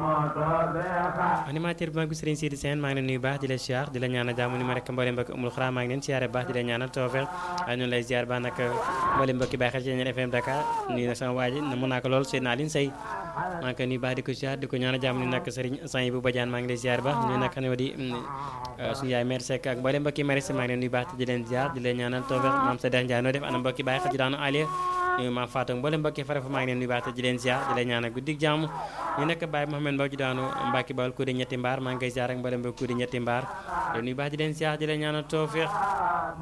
animateur bi mag bi Serigne Sidi Sène maa ngi leen nuyu baax di la siyaar di la ñaanal jàmm ni ma rek mboolem mbokki umul xuraa maa ngi leen siyaare baax di la ñaanal tawfeex waaye ñun lay siyaar baax nag mboolem mbokki bàyyi xel ci Ñeen FM Dakar nuyu na sama waa ji mën naa ko lool Seydina Aline Sey maa ngi koy nuyu baax di ko siyaar di ko ñaanal jàmm ni nag Serigne Sany bu Badiane maa ngi lay siyaar baax nuyu nag xam ne di suñu yaay mère Seck ak mboolem mbokki maris maa ngi leen nuyu baax di leen siyaar di leen ñaanal tawfeex maam Saddex Ndiaye noo def ana mbokki bàyyi xel ci daanu Aliya nuyu maam Fatou mboolem mbokki farafa maa ngi leen nuyu baax di leen siyaar di leen ñaanal guddig jàmm ñu nekk Baye Mohamed Mbow ci daanu Mbacke Bawol ku di ñetti mbaar maa ngi koy siyaar ak mboolem mbokk ku di ñetti mbaar di nuyu baax di leen siyaar di leen ñaanal tawfeex